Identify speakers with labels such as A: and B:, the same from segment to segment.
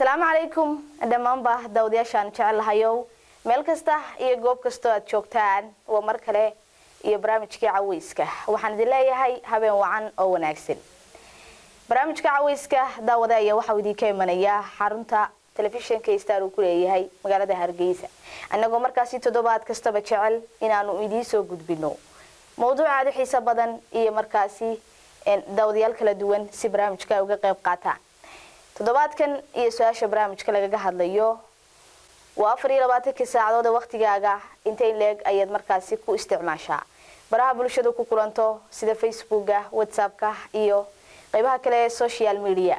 A: asalaamu calaykum dhammaanba daawadayaashaan jecel lahayow meel kasta iyo goob kastoo aad joogtaan waa mar kale iyo barnaamijkii caweyska waxaan idin leeyahay habeen wacan oo wanaagsan barnaamijka caweyska daawada ayaa waxau idinka imanayaa xarunta telefishinka star uu ku leeyahay magaalada hargeysa annagoo markaasi toddobaad kastaba jecel inaanu idiin soo gudbino mawduuc aada u xiiso badan iyo markaasi daawadayaal kala duwan si barnaamijka ay uga qayb qaataan toddobaadkan iyo su-aasha barnaamijka lagaga hadlayo waa afar iyo labaatankii saacadood ee waktigaaga intay leeg ayaad markaasi ku isticmaashaa baraha bulshada ku kulanto sida facebooka whatsappka iyo qeybaha kale ee social media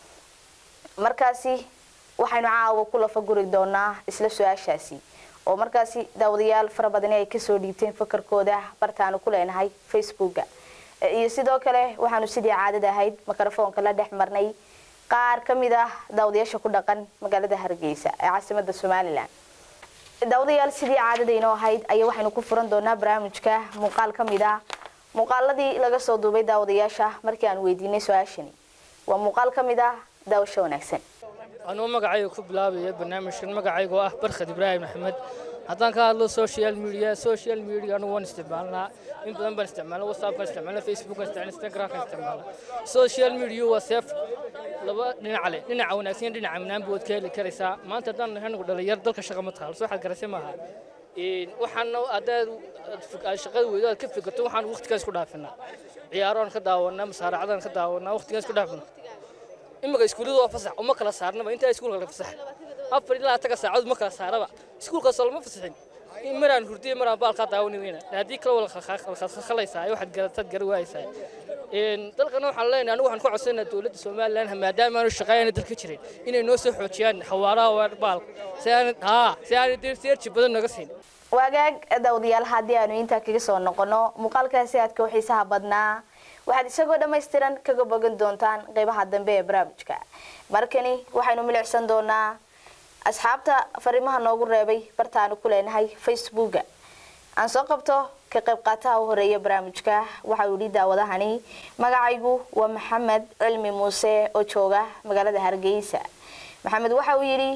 A: markaasi waxaynu caawa ku lafaguri doonaa isla su-aashaasi oo markaasi daawadayaal fara badani ay kasoo dhiibteen fakarkooda bartaanu ku leenahay facebooka iyo sidoo kale waxaanu sidii caadada ahayd mikrofoonka la dhex marnay qaar ka mid ah daawadayaasha ku dhaqan magaalada hargeysa ee caasimada somalilan daawadayaal sidii caadadaynoo ahayd ayaa waxaynu ku furan doonaa barnaamijka muuqaal ka mid ah muuqaaladii laga soo duubay daawadayaasha markii aan weydiinay su-aashani waa muuqaal ka mid ah daawasho wanaagsan
B: anuu magacayga ku bilaabaya barnaamijkan magacayga oo ah barkhad ibraahim maxamed haddaan ka hadlo social media social media anugu waan isticmaalnaa in badan baan isticmaalna whatsappkaan isticmaalna facebookaan isticmaalna instagramkaan isticmaalna social media waa seef laba dhinac leh dhinaca wanaagsan iyo dhinaca manaanba waad ka heli karaysaa maanta haddaan nahay anigu dhalinyar dalka shaqa ma taalo soo waxaad garasay maaha waxaana haddaad aad shaqada weydo aad ka fikirto waxaan waqtigaas ku dhaafinaa ciyaaraan ka daawanaa masaaracadaan ka daawanaa waqtigaas ku dhaafina imika iskuulladu waa fasax uma kala saarnaba intaa iskuulka la fasax afar ilaa taga saacadood ma kala saaraba iskuulkaasoo lama fasaxin maraan hurdiya maraan baalkaa daawani weyna haddii kale wala khalaysaa waxaad garataad gara waaysaa dalkana waxaan leenahay anigu waxaan ku codsanaa dowladda somalilan maadaama aanu shaqaayana dalka jirin inay noo soo xoojiyaan xawaaraha baalka si aan haa si aan seerji badan naga siin
A: waagaag daawadayaal haddii aanu intaa kaga soo noqono muuqaalkaasi aadka u xiisaha badnaa waxaad isagoo dhammaystiran kaga bogan doontaan qeybaha dambe ee barnaamijka markani waxaynu milicsan doonaa asxaabta fariimaha noogu reebay bartaanu ku leenahay facebooka aan soo qabto ka qayb qaataha u horeeya barnaamijka waxa uu yidhi daawadahani magacaygu waa maxamed cilmi muuse oo jooga magaalada hargeysa maxamed waxa uu yidhi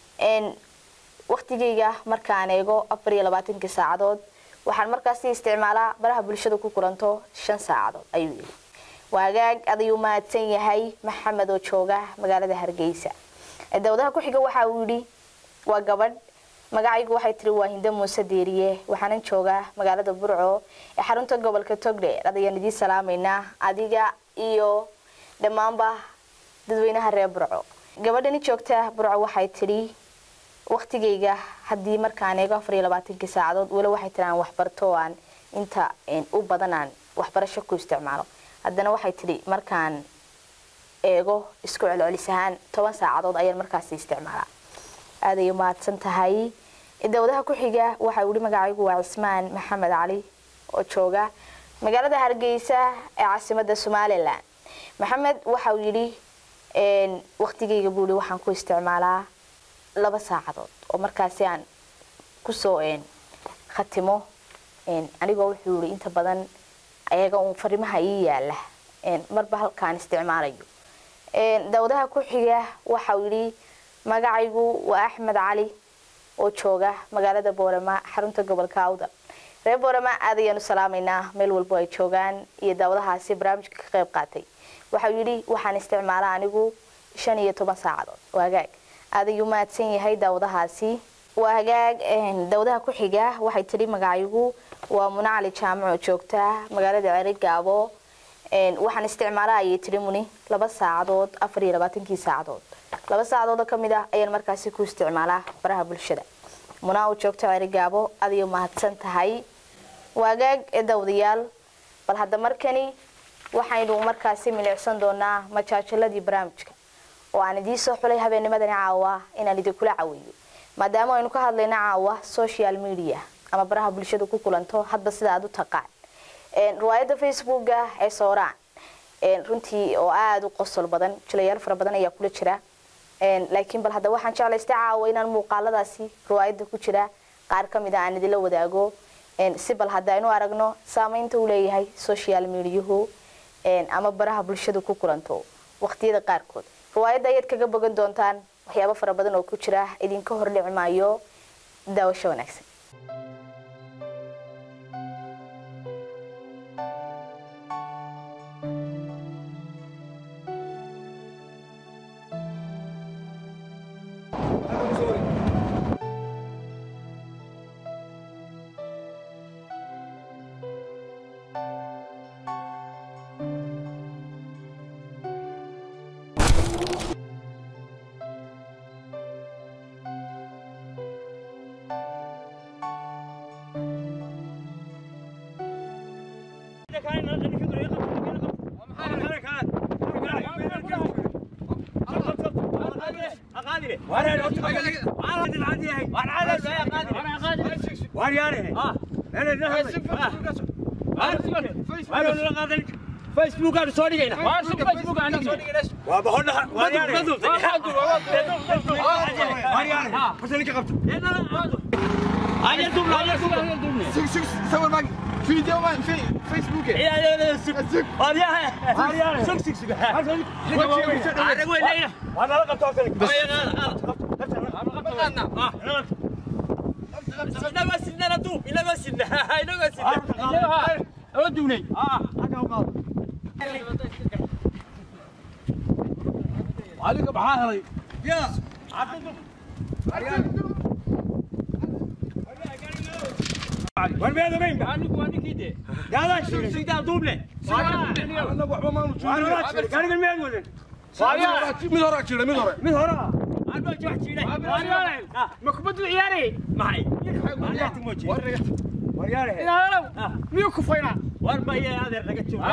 A: waktigayga markaan eego afar iyo labaatankii saacadood waxaan markaasi isticmaalaa baraha bulshada ku kulanto shan saacadood ayuu yidhi waagaag adayuu mahadsan yahay maxamed oo jooga magaalada hargeysa daawadaha ku-xiga waxa uu yidhi waa gabadh magacaygu waxay tiri waa hindo muuse deeriye waxaanan joogaa magaalada burco ee xarunta gobolka togdheer adayaan idiin salaamaynaa adiga iyo dhammaanba dadweynaha reer burco gabadhani joogta burco waxay tidhi waktigayga haddii markaan eego afar iyo labaatankii saacadood weli waxay tiri aan waxbarto aan inta u badan aan waxbarasho ku isticmaalo haddana waxay tidhi markaan eego isku celcelis ahaan toban saacadood ayaan markaasi isticmaalaa aaday umahadsan tahay dawadaha ku-xiga waxa uu yihi magacaygu waa cismaan maxamed cali oo jooga magaalada hargeysa ee caasimada somalilan maxamed waxa uu yidhi waktigayga buuli waxaan ku isticmaalaa laba saacadood oo markaasi aan kusoo khatimo anigoo wuxuu yihi inta badan ayaga uun farimaha ii yaala marba halkaan isticmaalayo daawadaha ku-xiga waxa uu yidhi magacaygu waa axmed cali oo jooga magaalada boorama xarunta gobolka awda reer boorama aad ayaanu salaamaynaa meel walbo ay joogaan iyo daawadahaasi barnaamijka ka qayb qaatay waxau yidhi waxaan isticmaalaa anigu shan iyo toban saacadood waa hagaag aad ayuu mahadsan yahay daawadahaasi waa hagaag daawadaha ku-xiga waxay tidhi magacaygu waa muna cali jaamac oo joogta magaalada ceri gaabo waxaan isticmaalaa ayay tidhi muni laba saacadood afar iyo labaatankii saacadood laba saacadood oo ka mid ah ayaan markaasi ku isticmaalaa baraha bulshada munaa uu joogto ceri gaabo adiyo mahadsan tahay waagaag ee daawadayaal bal hadda markani waxaynu markaasi milicsan doonaa majaajaladii barnaamijka oo aan idiin soo xulay habeennimadani caawa inaan idinkula caweeyo maadaama aynu ka hadlayno caawa social media ama baraha bulshada ku kulanto hadba sida aad u taqaan riwaayadda facebooka ee sooraan runtii oo aada u qosol badan jilayaal fara badan ayaa kula jira laakiin bal hadda waxaan jeclaystay caawa inaan muuqaaladaasi riwaayadda ku jira qaar ka mid a aan idinla wadaago si bal hadda aynu aragno saameynta uu leeyahay social mediahu ama baraha bulshada ku kulanto waqtiyada qaarkood riwaayadda ayaad kaga bogan doontaan waxyaabo fara badan oo ku jira idinka hordhici maayo daawasho wanaagsan
C: فيسبوك انا سوري هنا فيسبوك انا وبهنا بس انا كقبت انا دوب انا دوب
D: سوي معك فيديو ما في فيسبوك
C: يا يا يا سك يا سك سك سك انا وين لينا وانا لقى توكل بس لا ما سننا ندوب لا ما سننا لا ما سننا ودوني اه عليك بحاهري يا وين بين وين عنك وعنك كده لا لا شو سيدا دوبله
D: انا وحبا ما نشوف
C: كان من وين وين
D: من وراك كذا من وراك
C: من هنا انا بجي احكي لك مكبد العياري معي وريت موجي ورياري لا لا ميو كفينا وربا يا هذا رجعت شوف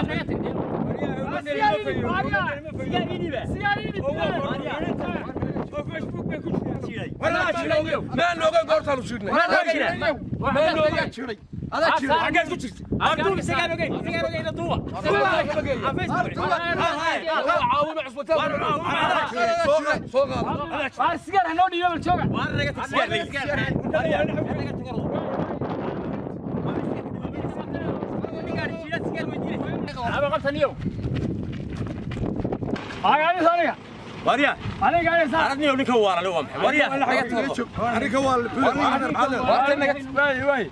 D: ما نوغا قورتا لشيدنا ما نوغا شيري هذا شيري
C: حاجات كنت عبدو سيجار اوكي سيجار اوكي ندوا
D: عاوم عصبتها سوق سوق
C: السيجار هنو ديو بالشوكه وانا رجعت السيجار أنا قلت اليوم هاي أنا ثانية وريا أنا قاعد يسار أردني أقول لك هو ورا لو أمحي وريا
D: انا كوال
C: وي وي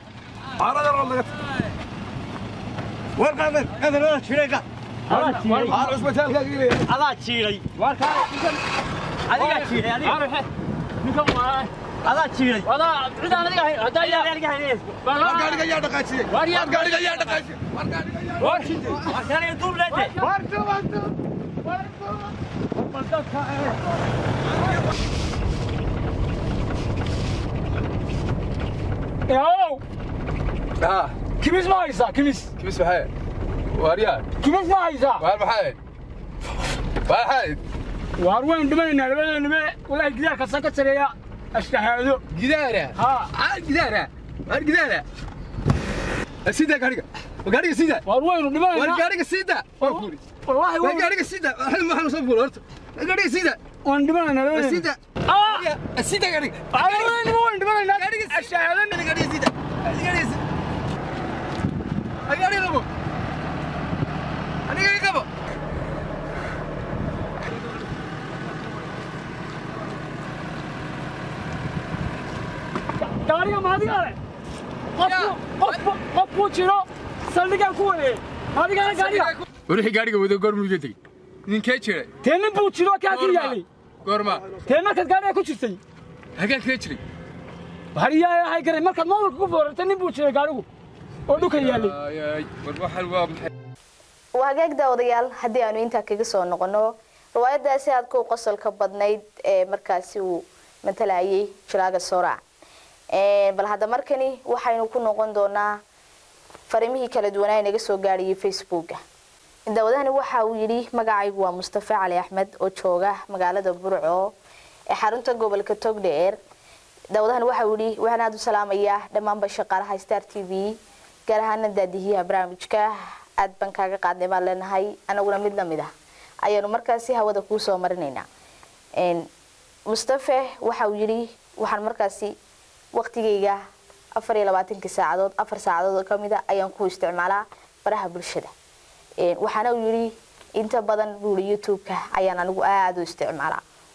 D: وين قادر قادر ولا شريكه
C: هذا
D: عصبتها الكاكيلي
C: هذا تشيلي وركا هذا تشيلي هذا هذا تشيلي هذا عدا أنا لقى هذا يا لقى هنا
D: قاعد يا دقاشي
C: وريا
D: قاعد يا دقاشي
C: ورشي عشان يطوب لك
D: وارتو وارتو
C: ياو
D: اه
C: كميس ما يسا كميس
D: كيف بحال واريان
C: كميس ما يسا
D: وهل بحال بحال
C: وأروين دمنا دمنا دمنا ولا كذا كسكت سريع أشتهادو
D: جدارة
C: ها
D: اه جدارة وار جدارة سيدا قاريك قاريك سيدا
C: وأروين دمنا
D: وار قاريك سيدا
C: والله
D: وار
C: وين
D: قاريك سيدا هل ما حنصبر ورت قاريك سيدا
C: وين دمنا دمنا
D: سيدا
C: آه
D: سيدا قاريك
C: أنا وين وين دمنا أشتهادو
D: قاريك سيدا قاريك سيدا قاريك ابو انا قاريك ابو
C: gaariga maadigaale qofku qofku qofku jiro saldhigaan ku wareey maadigaale gaariga
D: wixii gaariga wada goormuu iga tegey ninkee jiray
C: tee nin buu jiro kaa ku yaalay
D: goorma
C: tee markaad gaariga ku jirtay
D: hagaan kaga jiray
C: hariyaa ahay garay markaad moolka ku foorartay nin buu jiray gaarigu oo dhulka yaalay
D: Ay, war waxan waa maxay
A: waa hagaag daawadayaal haddii aanu intaa kaga soo noqono riwaayadaasi aad ku qosolka badnayd ee markaasi uu matalayay jilaaga sooraac bal hadda markani waxaynu ku noqon doonaa farimihii kala duwanaa ee naga soo gaadhayay facebooka daawadahani waxa uu yidhi magacaygu waa mustafa cali axmed oo jooga magaalada burco ee xarunta gobolka togdheer daawadahani waxa uu yidhi waxaan aada u salaamayaa dhammaanba shaqaalaha star t v gaar ahaana daadihiyaha barnaamijka aad baan kaaga qaadnay baan leenahay anaguna mid lamid ah ayaanu markaasi hawada kuu soo marinaynaa mustafe waxa uu yidhi waxaan markaasi waqtigayga afar iyo labaatankii saacadood afar saacadood oo kamid a ayaan ku isticmaalaa baraha bulshada waxaana uu yidhi inta badan buuri youtube-ka ayaan anigu aada u isticmaalaa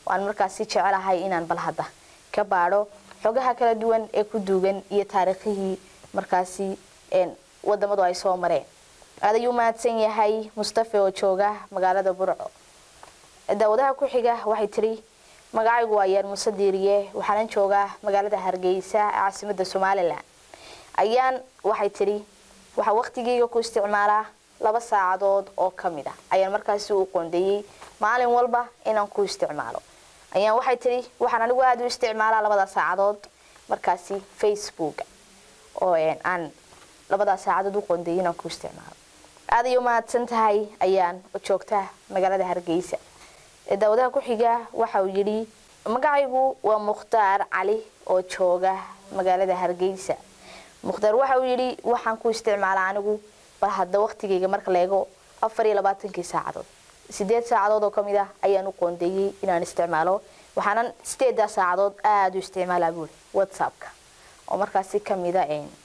A: waan markaasi jecelahay inaan bal hadda ka baadho xogaha kala duwan ee ku duugan iyo taariikhihii markaasi wadamadu ay soo mareen aad ayuu mahadsan yahay mustafe oo jooga magaalada burco daawadaha ku xiga waxay tiri magacaygu waa yaan muuse diiriye waxaanan joogaa magaalada hargeysa ee caasimada somalilan ayaan waxay tidhi waxaa waqtigeyga ku isticmaalaa laba saacadood oo kamid ah ayaan markaasi u qoondeeyey maalin walba inaan ku isticmaalo ayaan waxay tidhi waxaan anigu aada u isticmaalaa labada saacadood markaasi facebook oo aan labadaa saacadood u qoondeeyey inaan ku isticmaalo aada ay u mahadsan tahay ayaan joogta magaalada hargeysa daawadaha ku xiga waxa uu yidhi magacaygu waa mukhtaar cali oo jooga magaalada hargeysa mukhtaar waxa uu yidhi waxaan ku isticmaalaa anigu bal hadda waqtigeyga marka la eego afar iyo labaatankii saacadood sideed saacadood oo kamid ah ayaan u qoondeeyey inaan isticmaalo waxaanan sideedaa saacadood aada u isticmaalaa buuri whatsappka oo markaasi kamida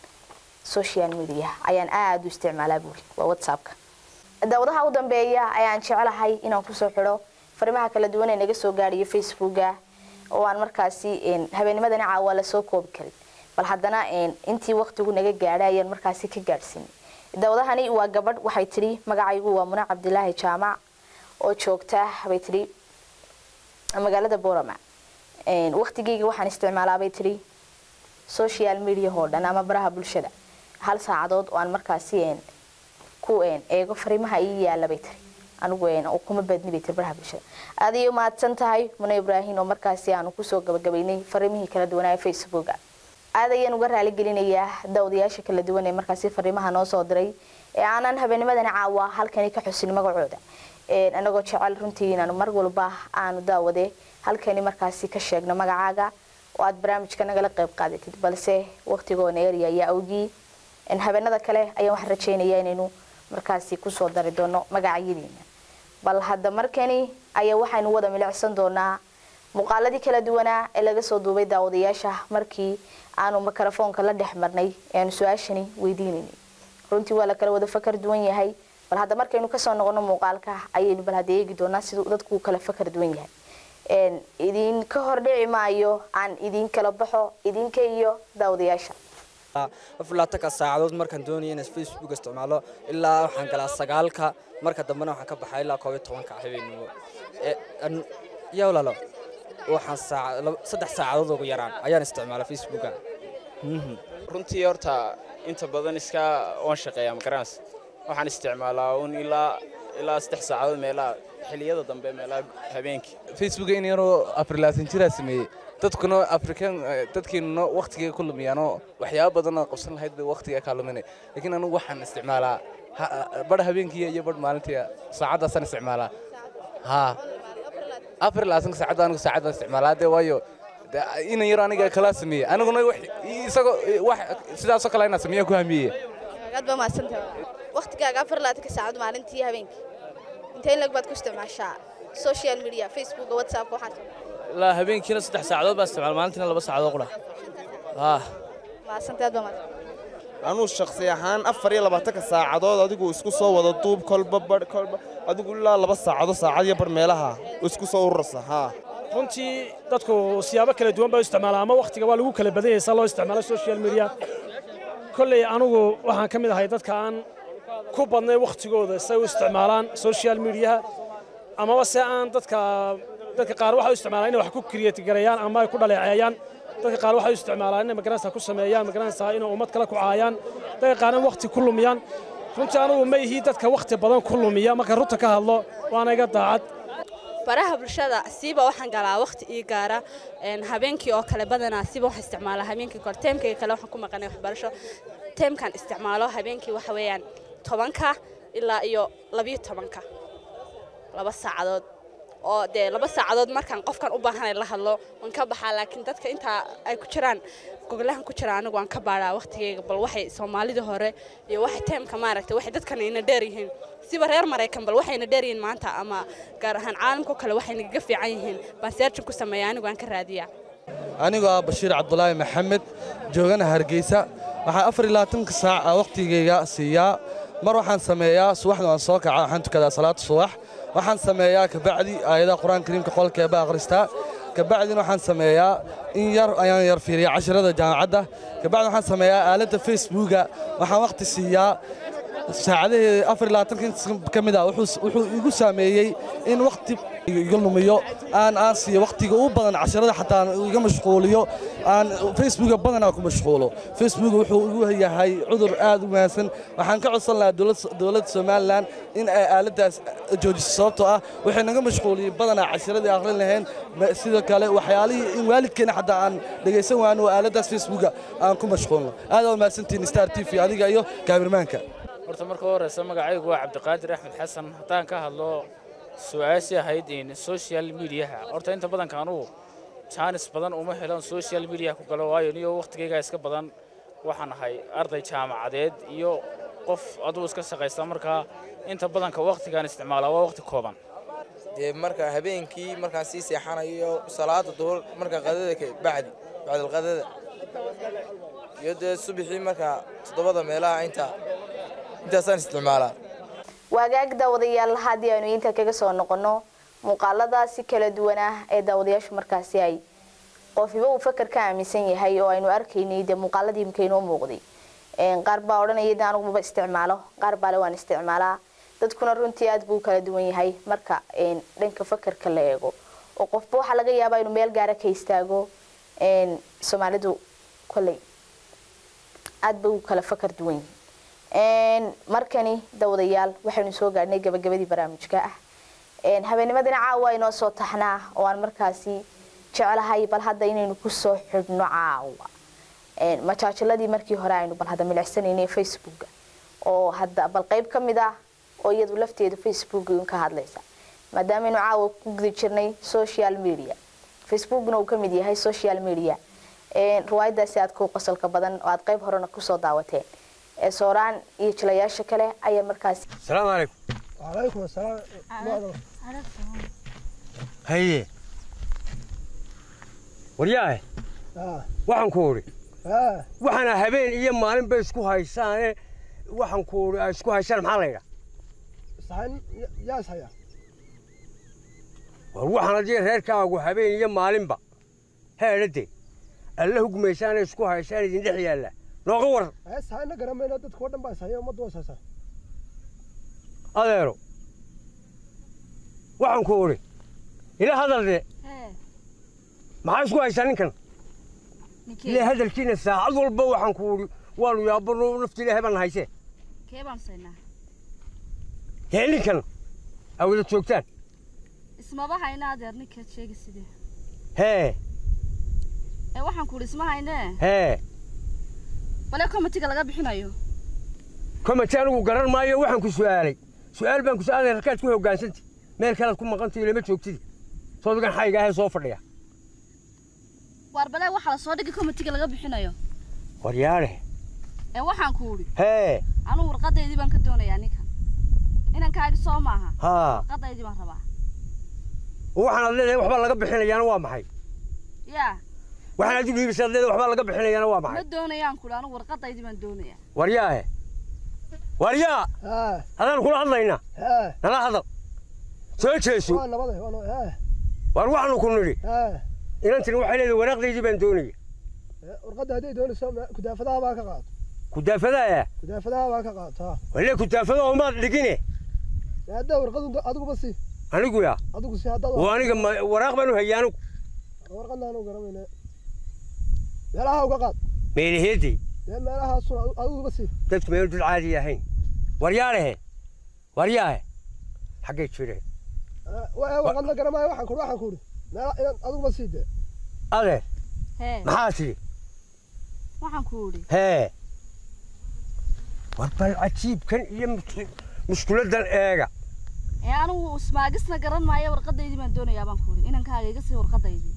A: social media ayaan aada u isticmaalaa buuri waa whatsappka daawadaha u dambeeya ayaan jecelahay inaan kusoo xidho farimaha kala duwan ee naga soo gaadhiyo facebooka oo aan markaasi habeennimadani caawa lasoo koobi karin bal haddana intii waqtigu naga gaadhay ayaan markaasi ka gaadhsiinay daawadahani waa gabadh waxay tidhi magacaygu waa muna cabdilaahi jaamac oo joogta bay tidhi magaalada borama waqtigeyga waxaan isticmaalaa bay tidhi social media oo dhan ama baraha bulshada hal saacadood oo aan markaasi ku eego fariimaha ii yaala bay tiri anigu kuma badni bay tiri baraha bulshada aad ayay umahadsan tahay muna ibraahim oo markaasi aanu kusoo gabagabaynay fariimihii kala duwanaa ee facebooka aad ayaan uga raaligelinayaa daawadayaasha kala duwan ee markaasi fariimaha noo soo diray ee aanan habeennimadani caawa halkani ka xusin magacooda anagoo jecel runtii inaanu mar walba aanu daawade halkani markaasi ka sheegno magacaaga oo aad barnaamijka nagala qayb qaadatid balse waqtigoona erya ayaa awgii habeenada kale ayaan waxaan rajaynayaa inaynu markaasi kusoo dari doono magacyadiina bal hadda markani ayaa waxaynu wada milicsan doonaa muuqaaladii kala duwanaa ee laga soo duubay daawadayaasha markii aanu mikrofoonka la dhex marnay ee aanu su-aashani weydiinaynay runtii waa la kala wada fakar duwan yahay bal hadda markaynu kasoo noqono muuqaalka ayaynu bal hadda eegi doonaa siduu dadku kala fakar duwan yahay idinka hordhici maayo aan idin kala baxo idinka iyo daawadayaasha
E: aflaatanka saacadood markaan doonaya inaan facebook isticmaalo ilaa waxaan galaa sagaalka marka dambena waxaan ka baxaa ilaa koob iyo tobanka habeenimo yaa walaalo waxaan saddex saacadood ugu yaraan ayaan isticmaala facebooka
F: runtii horta inta badan iska oon shaqeeya magarans waxaan isticmaalaa un ilaa ilaa saddex saacadood meelaha xilliyada dambe meelaha habeenkii
G: facebooka in yaroo afrilaatan jiraa sameeyey dadkuna afrikan dadkeenuna waqtigay ku lumiyaanoo waxyaaba badanoo qabsan lahayd bay waqtiga kaa luminay laakiin anigu waxaan isticmaalaa badh habeenkiiya iyo badh maalintiya saacaddaasaan isticmaalaa haa afar laatanka saacadda anigu saacad baan isticmaalaa dee waayo inan yaro aniga kala sameeyey aniguna isagoo wax sidaasoo kale inaan sameeyaan ku hamiyey
H: aad baa mahadsantahay waqtigaaga afar laatanka saacad maalintii iyo habeenkii intee lag baad ku isticmaashaa social media facebook whatsapp waxaad
B: ilaa habeenkiina saddex saacadood baan isticmaal maalintiina laba saacadood qura
H: mahadsantahay aad baa mahadsan
I: anuu shakhsi ahaan afar iyo labaatanka saacadood adigu isku soo wada duub kolba badh kolba adigu ilaa laba saacado saacad iyo bar meelaha isku soo urursa haa
C: runtii dadku siyaabo kala duwan baa u isticmaalaa ama wakhtiga waa lagu kala badan yahay saa loo isticmaalo social media kolley anigu waxaan ka mid ahay dadka aan ku badnay wakhtigooda say u isticmaalaan social mediaha amaba se aan dadka dadka qaar waxay u isticmaalaan inay wax ku create gareeyaan ama ay ku dhaleeceeyaan dadka qaar waxay u isticmaalaan inay magaranaysa ku sameeyaan magaranaysa inay ummad kale ku caayaan dadka qaarna wakhti ku lumiyaan runtii anigu ma ihi dadka wakhti badan ku lumiya marka runta ka hadlo waana iga daacad
H: baraha bulshada siiba waxaan galaa waqti ii gaara habeenkii oo kale badanaa siiba waxaan isticmaalaa habeenkii kore teemkayga kale waxaan ku maqanay waxbarasho teemkan isticmaalo habeenkii waxa weeyaan tobanka ilaa iyo labiyo tobanka laba saacadood oo dee laba saacadood markaan qofkan u baahanay la hadlo waan ka baxaa laakiin dadka intaa ay ku jiraan gogolahan ku jira anigu waan ka baadhaa waqtigeyga bal waxay soomaalida hore iyo waxay teemka maaragtay waxay dadkana ina dheer yihiin siba reer maraykan bal waxayna dheer yihiin maanta ama gaar ahaan caalamka kale waxay nagaga fiican yihiin baan searchin ku sameeya anigu aan ka raadiyaa
G: anigoo ah bashiir cabdulaahi maxamed joogana hargeysa waxaan afar iyo labaatanka saac waqtigeyga siiyaa mar waxaan sameeyaa subaxda waan soo kaca waxaan tukadaa salaada subax
J: waxaan sameeyaa kabacdi aayadaha qur-aanka kariimka qolkeeba akhristaa kabacdina waxaan sameeyaa in yar ayaan yar fiiriya casharada jaamacadda kabacdi waxaan sameeyaa aaladda facebooka waxaan waqti siiyaa saacadahii afar iyo labaatanka ka mid ah wuxuu wuxuu igu saameeyey in waqti iga lumiyo aan aan siiyo waqtiga u badan casharada xataa aan iga mashquuliyo aan facebooka badanaa ku mashquulo facebook wuxuu igu yahay cudur aad u wanaagsan waxaan ka codsan lahaa dowlad- dowladda somalilan in ay aaladdaas joojiso sababtoo ah waxay naga mashquuliyey badanaa casharadii akhrin lahayn ma- sidoo kale waxyaalihii in waalidkeena xataa aan dhegaysan waano aaladdaas facebooka aan ku mashquulno aad aa mahadsantihiin star t v adiga iyo kaamirmaanka
B: horta marka horeysa magacaygu waa cabdiqaadir axmed xasan haddaan ka hadlo su-aashii ahayd in social mediaha horta inta badanka anugu jaanis badan uma helan social media ku galo waayo niyo waqtigayga iska badan waxaan ahay arday jaamacadeed iyo qof aduu iska shaqaysta markaa inta badanka waqtigaan isticmaalaa waa waqti kooban
K: dee marka habeenkii markaan sii seexanayo salaada duhur marka qadada ka bacdi bacdalqadada iyo dee subaxii marka toddobada meelaha inta intaasaan isticmaalaa
A: waagaag daawadayaal haddii aynu inta kaga soo noqono muuqaaladaasi kala duwan ah ee daawadayaashu markaasi ay qofiba uu fakar ka aaminsan yahay oo aynu arkaynay dee muuqaaladii imika inoo muuqday Een, qaar baa odhanaya de anigumaba isticmaalo qaar baale waan isticmaalaa dadkuna runtii aad buu u kala duwan yahay marka een, dhanka fakarka la eego oo qofba waxaa laga yaabaa inuu meel gaara ka istaago een, soomaalidu kolley aad bay u kala fakar duwan yihiin Een, markani dawadayaal waxaynu soo gaadhnay gabagabadii barnaamijka ah Een, habeennimadina caawa inoo soo taxnaa oo aan markaasi jeclahay bal hadda inaynu kusoo xidhno caawa Een, majaajiladii markii hore aynu bal hadda milicsanaynay facebooka oo hadda bal qayb ka mid ah oo iyadu lafteedu facebook un ka hadlaysa maadaamaynu caawa ku guda jirnay social media facebookna uu ka mid yahay social media Een, riwaayadaasi aad ku qosolka badan oo aad qayb horena kusoo daawateen ee sooraan iyo jilayaasha kale ayaa markaasi
L: السلام عليكم
M: وعليكم السلام
L: هيا waryahe waxaan ku uri waxaana habeen iyo maalin bay isku haysaane waxaan ku uri ay isku haysaan maxaa la yidhaa
M: صحن يا صحيح
L: war waxaan haddii reerkaagu habeen iyo maalinba heedhade alla hugmaysaana isku haysaan idin dhex yaalla nooga war
M: صحن قرمنا دد كودن با صحيح ما دو صحيح
L: adeero waxaan ku uri ila hadalde maxaa isku haysaa ninkan ila hadalkiina saacad walba waxaan ku uri waanu yaabano nafti ilaahay baan haysee
H: kee baan saynaa
L: hee ninkan aa wada joogtaan
H: ismaba hayna adeer ninkaad sheegi sidee
L: hee
H: ee waxaan ku idhi isma haynee
L: hee
H: bale komitiga laga bixinayo
L: komati anigu garan maayo waxaan ku su'aalay su'aal baan ku su'aalay rakaad ku hoggaansantay meel kalead ku maqantay lama joogtidi soodigan xayga ahee soo fadhiya
H: waar bale waxaa la soo dhigi komitiga laga bixinayo
L: waryaadhe
H: ee waxaan ku idhi
L: hee
H: anugu warqadaydii baan ka doonayaa ninkan inankaagi soo maaha
L: haa
H: warqadaydii baan rabaa
L: waxaan ad leedahay waxbaa laga bixinayaana waa maxay
H: yaa
L: waxaan adigu iibisa ad leedahay waxbaa laga bixinayaana waa
H: ma
L: maxay
H: doonayaan ku idhi anugu warqadaydii baan doonayaa
L: waryaahe waryaa hadaan kula hadlaynaa nala hadal soo jeeso
M: وانا بضي وانا ها
L: war waxaanu ku nidhi
M: ها
L: inantani waxay leedahay waraaqdaydii baan doonaya
M: ورقد هدي دون سو كدافدها با كقاد
L: kudaafadaaya
M: كدافدها با كقاد ها
L: walle kudaafada oomaad dhigine
M: هذا ورقد ادو بسي
L: anigu yaa
M: ادو سي هذا
L: oo aniga ma- waraaq baan u hayay anigu
M: ورقدنا انو غرمينا meelaha uga qaad
L: meelaheedii
M: dee meelaha sun adigu basi
L: dadku meelu dul caadi ahayn waryaalehe waryaahe xaggay jireen
M: warqadna garamaayo waxaan kuri waxaan kuri meela inaan adigu basi dee
L: adeer
H: hee
L: maxaa tidhi
H: waxaan ku idhi
L: hee war bal cajiibkan iyo mus- mushkuladdan eega
H: ee anigu ismaagisna garan maayo warqadaydii baan doonayaa baan ku idhi inankaaga iga sii warqadaydii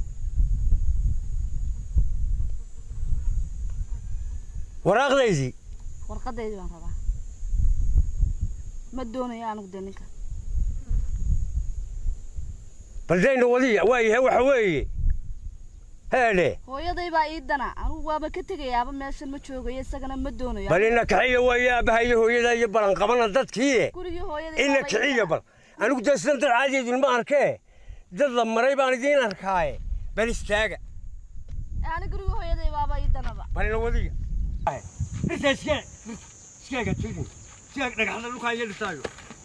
L: waraaqdaydii
H: warqadaydii baan rabaa ma doonayo anigu dee ninkan
L: baldayna wadiya waa yahay waxa weeye heedhe
H: hooyaday baa ii dana anigu waaba ka tegayaaba meeshan ma joogayo isagana ma doonayo
L: bal ina kiciya waaye aabbaha iyo hooyada iyo balanqabana dadkiie
H: gurigii hooyaday
L: ina
H: baaba ii
L: kiciya bal anigu dee sidan dad caadi idinma arkee dad la maray baan idiin arkaaye bal istaaga
N: ani guriga hooyaday baaba ii danaba
L: balina wadiga inta iskee iskeega tigin iskeeg dhagaxda dhulkaa iyo dhistaayo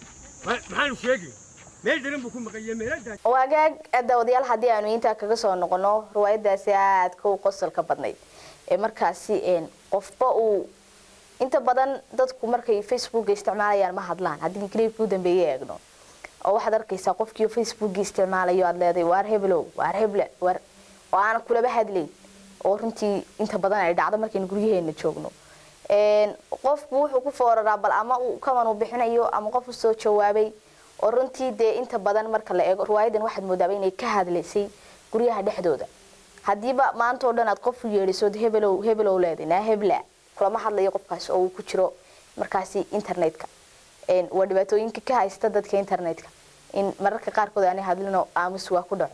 L: maxaanu sheegi meel darin buu ku maqaye meeladaa
A: waagaag daawadayaal haddii aanu intaa kaga soo noqono riwaayadaasi aadka u qosolka badnayd ee markaasi een, qofba uu inta badan dadku markay facebooka isticmaalayaan ma hadlaan haddii clipkii u dambeeyay eegno oo waxaad arkaysaa qofkii facebookii isticmaalayo aad leedahay waar heblow waar heble waar oo aan kulaba hadlayn oo runtii inta badan ay dhacdo markaynu guryaheena joogno Een, qofku wuxuu ku fooraraa bal ama uu kaman uu bixinayo ama qof u soo jawaabay oo runtii dee inta badan marka la eego riwaayadan waxaad moodaaba inay ka hadlaysay guryaha dhexdooda haddiiba maanta oo dhan aad qof u yeedhisood hebelow hebelow leedahay naa hebla kulama hadlayo qofkaas oo uu ku jiro markaasi internetka Een, waa dhibaatooyinka ka haysta dadka internetka in mararka qaarkood aanay hadlino aamus waa ku dhaco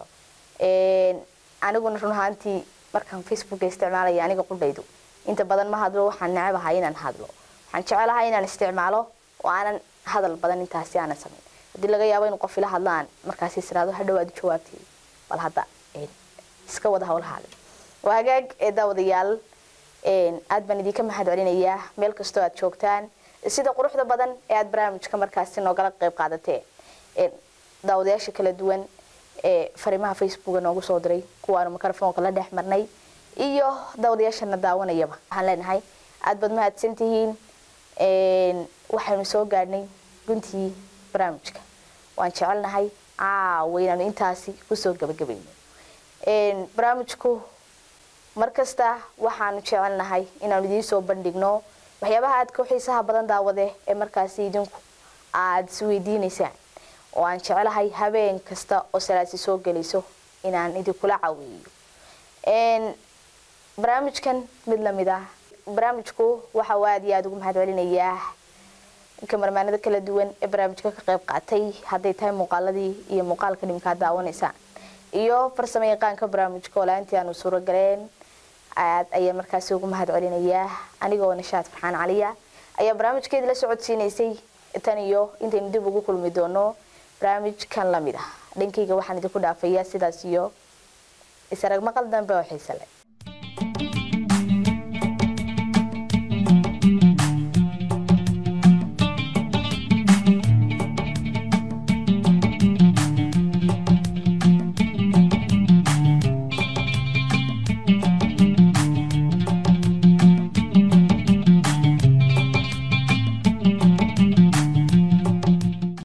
A: Een, aniguna run ahaantii markaan facebooka isticmaalaya aniga qudhaydu inta badan ma hadlo waxaan necabahay inaan hadlo waxaan jecelahay inaan isticmaalo oo aanan hadal badan intaasi aanan samayn haddii laga yaabo inuu qof ila hadlaan markaasi israado hadhow aad u jawaabtay bal hadda een, iska wada howlahaaga waa hagaag ee daawadayaal een, aad baan idinka mahad celinayaa meel kastoo aad joogtaan sida quruxda badan ee aad barnaamijka markaasi noogala qayb qaadateen Een, daawadayaasha kala duwan ee fariimaha facebooka noogu soo diray kuwaanu mikrofoonka la dhex marnay iyo daawadayaashana daawanayaba waxaan leenahay aad baad mahadsan tihiin Een, waxaynu soo gaadhnay guntii barnaamijka waan jecelnahay caawa inaanu intaasi kusoo gabagabayno Een, barnaamijku markasta waxaanu jecelnahay inaanu idiin soo bandhigno waxyaabaha aadka u xiisaha badan daawade ee markaasi idinku aad isweydiinaysaan oo aan jecelahay habeen kasta oo salaasi soo gelayso inaan idinkula caweeyo Een, barnaamijkan mid lamid ah barnaamijku waxa uu aad iyo aad ugu mahad celinayaa kamarmaanada kala duwan ee barnaamijka ka qayb qaatay hadday tahay muuqaaladii iyo muuqaalka dhimkaa daawanaysaan iyo farsamo yaqaanka barnaamijka oo la-aantii aanu suuro galeen aad ayaa markaasi ugu mahad celinayaa anigoo nishaad farxaan caliya ayaa barnaamijkeedii la socodsiinaysay tan iyo intaynu dib ugu kulmi doono barnaamijkan lamid ah dhankayga waxaan idinku dhaafayaa sidaas iyo isarag maqal dambe oo xiise leh